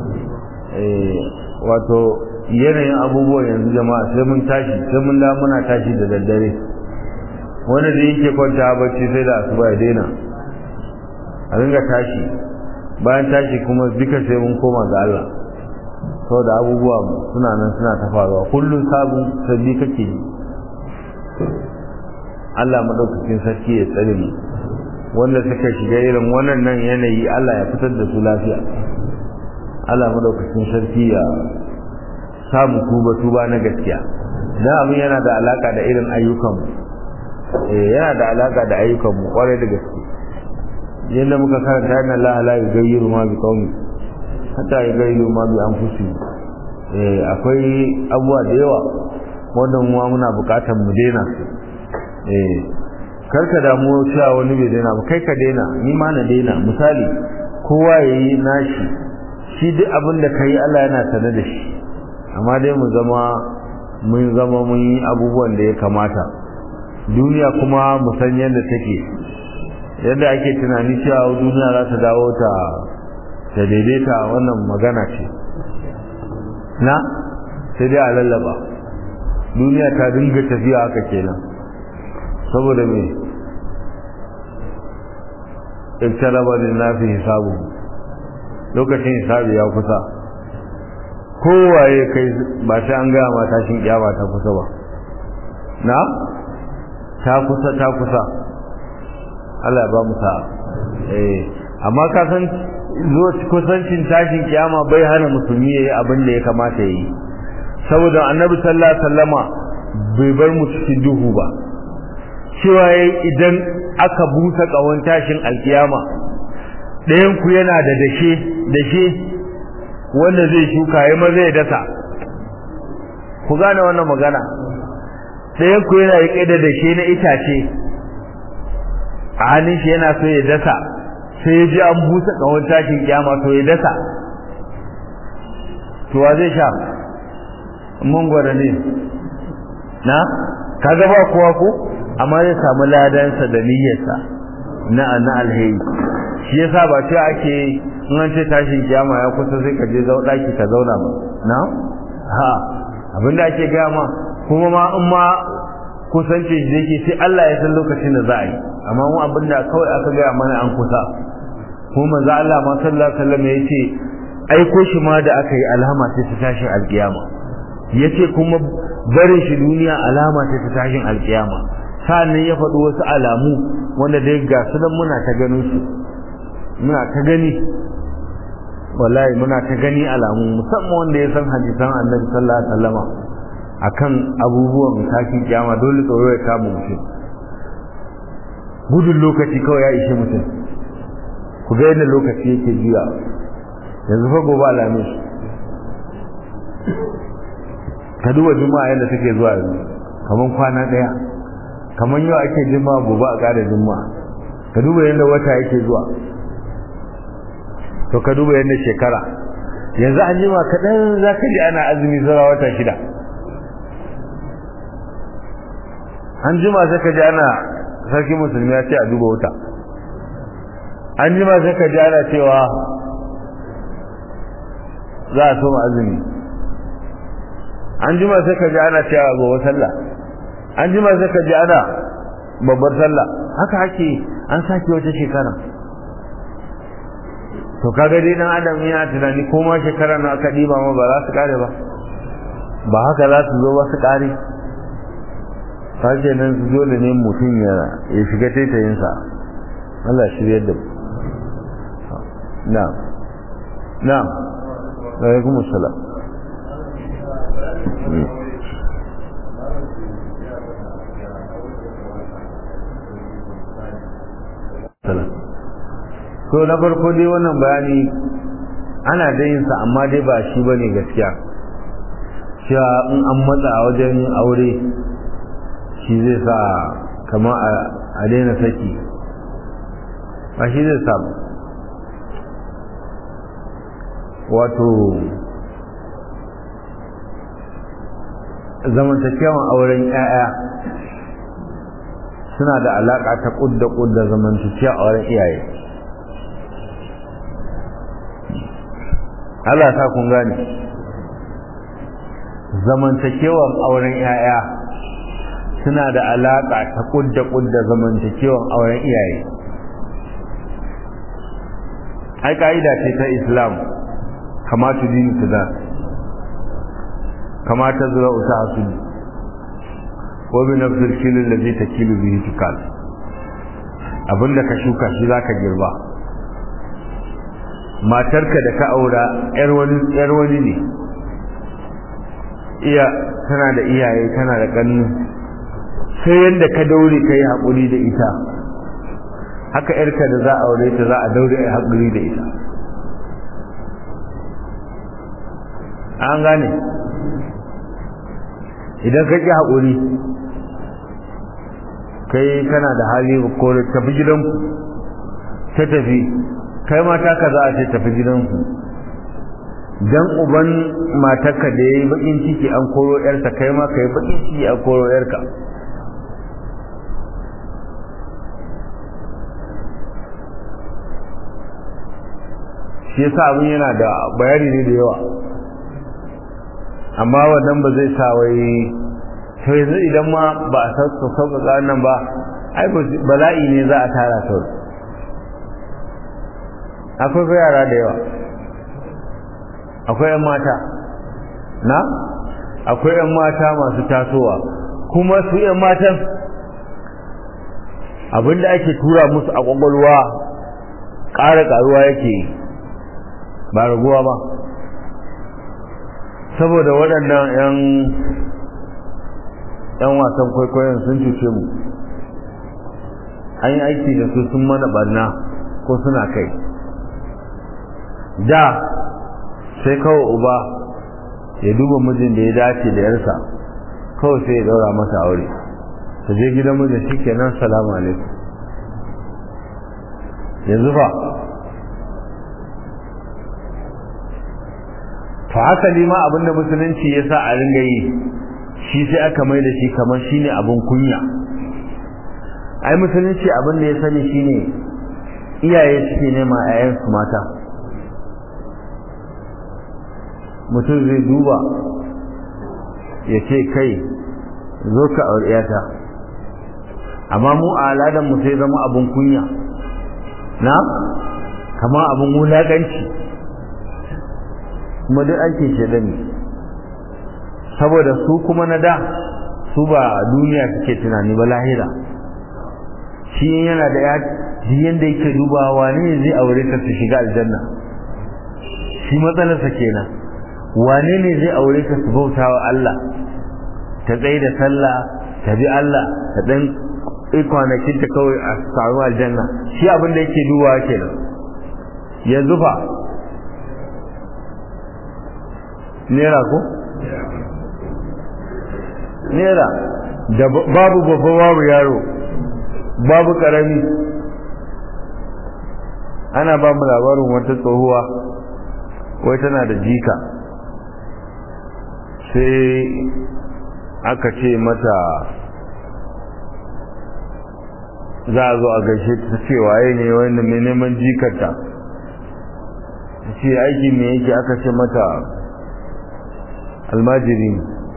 wato yanayin abubuwan yanzu jama'a sai mun tashi sai mun da muna tashi da daddare wanda da yake kwanta bacci sai da asuba ya daina a ringa tashi bayan tashi kuma duka sai mun koma ga Allah saboda abubuwa suna nan suna ta faruwa kullum sabon sabbi kake yi Allah madaukakin sarki ya tsare mu wanda suka shiga irin wannan nan yanayi Allah ya fitar da su lafiya Allah madaukakin sarki ya samu tuba tuba na gaskiya dan abin yana da alaka da irin ayyukan mu eh yana da alaka da ayyukan mu kwarai da gaske yadda muka karanta yana Allah la yughayyiru ma bi qaumi hatta ya gaido ma bi an fusi eh akwai abuwa da yawa wanda mu muna bukatar mu daina su eh karka damu cewa wani bai daina ba kai ka daina ni ma na daina misali kowa yayi nashi shi duk abin da kai Allah yana sane da shi amma dai mu zama mun zama mun yi abubuwan da ya kamata duniya kuma mu san yadda take yadda ake tunani cewa duniya za ta dawo ta ta daidaita wannan magana ce na sai dai a lallaba duniya ta dinga tafiya haka kenan saboda me iktalaba lin nafi hisabu lokacin hisabi ya kusa kowaye kai ba sai an gaya ma tashin kiyama ta kusa ba na ta kusa ta kusa Allah ba mu sa'a eh amma ka san zo kusancin tashin kiyama bai hana musulmi yayi abin da ya kamata yayi saboda annabi sallallahu alaihi wasallama bai bar mu cikin duhu ba cewa yayi idan aka busa kawon tashin alkiyama ɗayan ku yana da dashe dashe wanda zai shuka ya maza ya dasa ku gane wannan magana ɗayan ku yana riƙe da dashe na itace a hannun shi yana so ya dasa sai ya ji an busa ƙawon tashin kyama to ya dasa to wa zai sha mangwara ne na kaga ba kowa ko amma zai samu ladansa da niyyarsa na na alheri shi yasa ba ce ake in an ce tashin kiyama ya kusa sai ka je daki ka zauna ba na ha abinda ake gaya ma kuma ma in ma kusanci shi yake sai Allah ya san lokacin da za a yi amma mu abinda kawai aka gaya mana an kusa kuma manzo Allah ma sallallahu alaihi wasallam yace aiko shi ma da aka yi alama sai ta tashin alkiyama yace kuma barin shi duniya alama sai ta tashin alkiyama sannan ya faɗi wasu alamu wanda dai ga su nan muna ta ganin su muna ta gani wallahi muna ta gani alamu musamman wanda ya san hadisan annabi sallallahu alaihi wasallama akan abubuwan tashin kiyama dole tsoro ya kama mutum gudun lokaci kawai ya ishe mutum ku ga yadda lokaci yake juya yanzu fa gobe alamis ka duba juma'a yadda take zuwa yanzu kamar kwana ɗaya kamar yau ake juma'a gobe a ƙara juma'a ka duba yadda wata yake zuwa to ka duba yadda shekara yanzu an jima kaɗan za ka ji ana azumi zara wata shida an jima sai ka ji ana sarki musulmi ya ce a duba wuta an jima sai ka ji ana cewa za a soma azumi an jima sai ka ji ana cewa gobe sallah an jima sai ka ji ana babbar sallah haka ake an sake wata shekara to kaga dai dan adam yana tunani ko ma shekara na aka diba ma ba za su kare ba ba haka za su zo ba su kare sake nan su dole ne mutum ya ya shiga taitayinsa Allah shirya da mu na'am na'am alaikum assalam to na farko dai wannan bayani ana da yin sa amma dai ba shi bane gaskiya cewa in an matsa a wajen aure shi zai sa kamar a daina saki ba shi zai sa wato zamantakewan auren 'ya'ya suna da alaƙa ta ƙudda ƙudda zamantakewa auren iyaye Allah ta kun gane zamantakewan auren 'ya'ya suna da alaƙa ta ƙudda ƙudda zamantakewan auren iyaye ai ka'ida ce ta islam kama tu dini tu da kama ta zura uta hasuli wa bi nafsil kilin da zai ta kilu bihi tukal abinda ka shuka shi za ka girba matarka da ka aura yar wani ne iya tana da iyaye tana da ƙannu sai yadda ka daure ka yi haƙuri da ita haka yarka da za a aure ta za a daure a haƙuri da ita an gane idan ka ƙi haƙuri kai kana da hali ko tafi gidanku ta tafi kai mata ka za a ce tafi gidanku dan uban matarka da ya yi bakin ciki an koro yarsa kai ma ka yi bakin ciki an koro yarka shi yasa abin yana da bayani ne da yawa amma wannan ba zai sa wai to yanzu idan ma ba a sauƙaƙa nan ba ai bala'i ne za a tara sau akwai ko yara da yawa akwai 'yan mata na akwai 'yan mata masu tasowa kuma su 'yan matan abinda ake tura musu a ƙwaƙwalwa ƙara ƙaruwa yake ba raguwa ba saboda waɗannan 'yan yan wasan kwaikwayon sun cuce mu an yi aiki da su sun mana barna ko suna kai da sai kawai uba ya duba mijin da ya dace da yarsa kawai sai ya daura masa aure ta je gidan mijin shi kenan salamu alaikum yanzu fa fa hasali ma abinda musulunci ya sa a ringa yi shi sai aka mai da shi kamar shine abin kunya ai musulunci abin da ya sani shine iyaye suke nema ƴaƴansu mata mutum zai duba ya ce kai zo ka aure ta amma mu a al'adar mu sai zama abin kunya na kama abin wulaƙanci kuma duk ake shaɗa ne saboda su kuma na da su ba duniya suke tunani ba lahira shi yana da ya yanda yake dubawa ne zai aure ta su shiga aljanna shi matsalarsa kenan wane ne zai aure ta su bauta wa Allah ta tsaye da sallah ta bi Allah ta dan kwanakin ta kawai a samu aljanna shi abin da yake dubawa kenan yanzu fa nera ko nera da babu babba babu yaro babu karami ana ba mu labarin wata tsohuwa wai tana da jika sai aka ce mata za a zo a gaishe ta ce waye ne wanda mai neman jikarta ta ce aiki me yake aka ce mata almajiri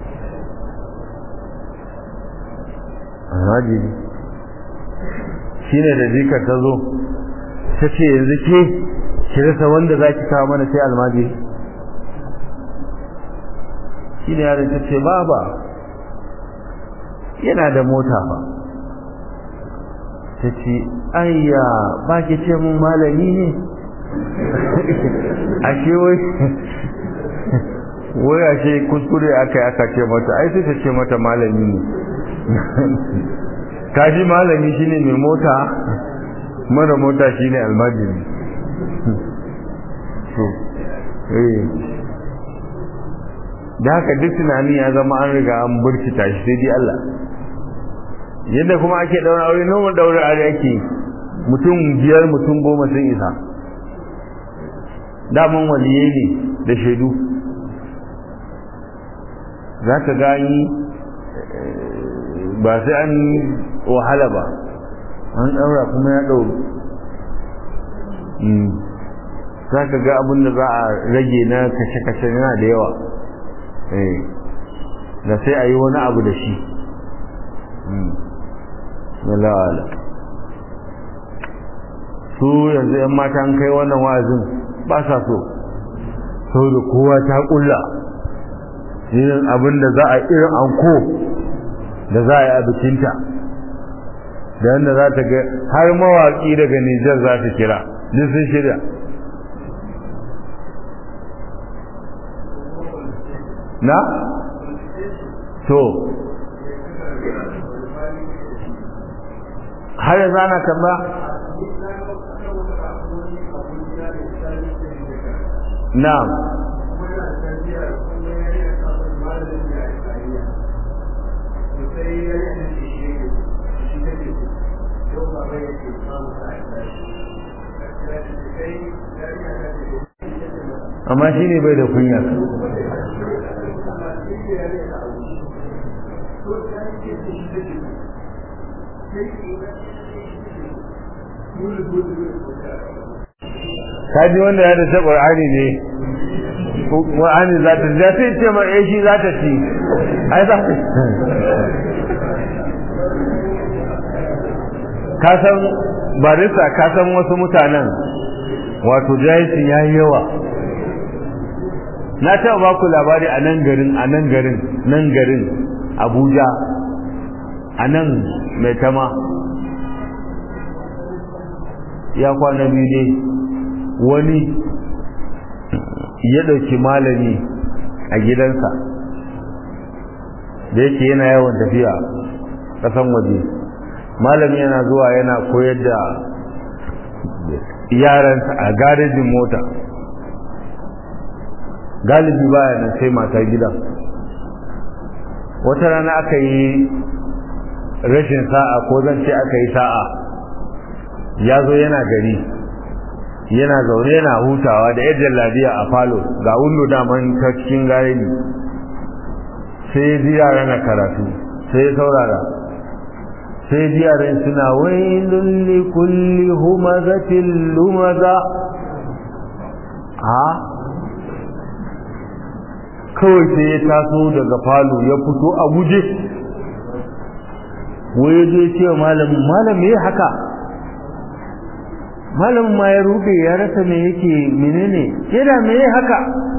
almajiri shi ne da jikar ta zo ta ce yanzu ke ki rasa wanda za ki kawo mana sai almajiri shi ne yaron ta ce baba yana da mota ba ta ce ayya ba ki ce mun malami ne ashe wai wai ashe kuskure aka yi aka ce mata ai sai ta ce mata malami ne kaji malami shine mai mota mara mota shine almajiri da haka duk tunani ya zama an riga an burkita shi sai dai Allah yadda kuma ake daura aure noma daura aure ake mutum biyar mutum goma sun isa daman waliyai ne da shaidu za ka gani ba sai an wahala ba an ɗaura kuma ya ɗau za ka ga abin da za a rage na kashe-kashe yana da yawa da sai a yi wani abu da shi lalala su yanzu 'yan mata an kai wannan wa'azin ba sa so sau da kowa ta ƙulla irin abin da za a irin anko da za a yi a bikinta da yadda za ta ga har mawaƙi daga Nijar za ta kira duk sun shirya na? to har yanzu ana kamba? na'am amma shi ne bai da kunya kaji wanda ya da ƙur'ani ne ƙur'ani za ta ja sai ce mai shi za ta ci ai za ta ka san barista ka san wasu mutanen wato jahilci ya yi yawa na taɓa ba ku labari a nan garin a nan garin nan garin abuja a nan mai tama ya kwana biyu dai wani ya ɗauki malami a gidansa da yake yana yawan tafiya ƙasan waje malami yana zuwa yana koyar da yaransa a garejin mota galibi baya nan sai mata gidan wata rana aka yi rashin sa'a ko zan ce aka yi sa'a ya zo yana gari yana zaune yana hutawa da yadda labiya a falo ga wundu daman ta cikin gareji sai ya ji yara na karatu sai ya saurara sai ya ji yaran suna wailun li kulli humazatin lumaza a kawai sai ya taso daga falo ya fito a guje wai ya je ce malamin malam me haka malamin ma ya rufe ya rasa me yake menene kira me haka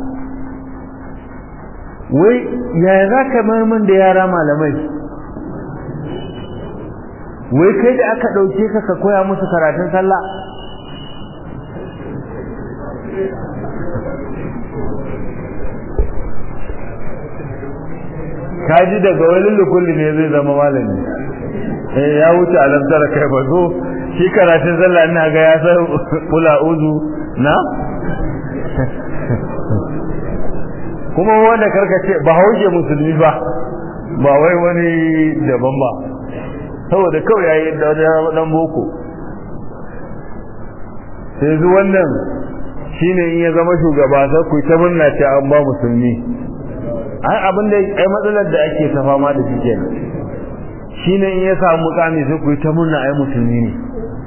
wai yaya za ka marmin da yara malamai wai kai da aka ɗauke ka ka koya musu karatun sallah kaji daga wani lukulli ne zai zama malami eh ya wuce alamtar kai ba zo shi karatun sallah ina ga ya san kula uzu na kuma wanda karkace ba hauje musulmi ba ba wai wani daban ba saboda kawai yayi da dan boko sai zu wannan shine in ya zama shugaba sai ku ta murna ce an ba musulmi ai abin da ai matsalar da ake ta fama da shi kenan shine in ya samu mukami sai ku ta murna ai musulmi ne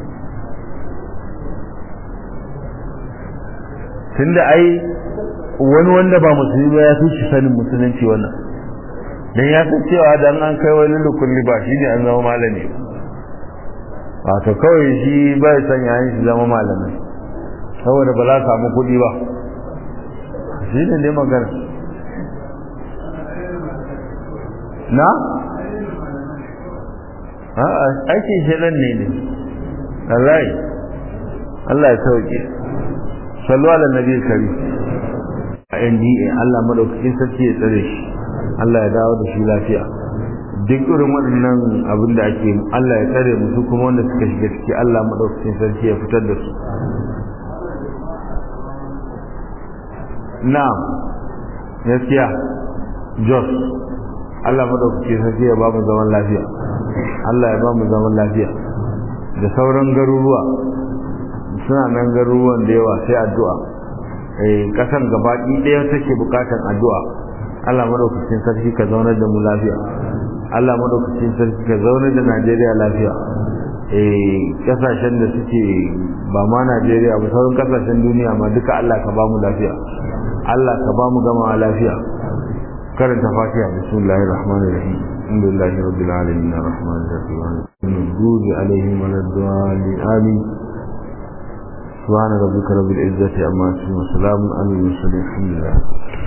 tunda ai wani wanda ba musulmi ba ya fi shi sanin musulunci wannan dan ya san cewa dan an kai wani lukulli ba shine an zama malami wato kawai shi bai san yayin shi zama malami saboda ba za ka samu kuɗi ba shi ne dai magana na a'a aikin shedan ne ne Allah Allah ya sauke sallu ala nabi kari a NDA Allah madaukakin sarki ya tsare shi Allah ya dawo da shi lafiya duk irin waɗannan abin da ake Allah ya tsare musu kuma wanda suka shiga ciki Allah madaukakin sarki ya fitar da su na'am gaskiya Jos Allah madaukakin sarki ya ba mu zaman lafiya Allah ya ba mu zaman lafiya da sauran garuruwa suna nan garuruwan da yawa sai addu'a eh kasan gabaki ɗaya take bukatan addu'a Allah madaukakin sarki ka zaunar da mu lafiya Allah madaukakin sarki ka zaunar da Najeriya lafiya eh kasashen da suke ba ma Najeriya ba sauran kasashen duniya ma duka Allah ka ba mu lafiya Allah ka ba mu gama lafiya karanta fatiha bismillahir rahmanir rahim alhamdulillahi rabbil alamin arrahmanir rahim المغضوب عليهم ولا الضالين آمين سبحان ربك رب العزة عما يصفون وسلام على المرسلين الحمد لله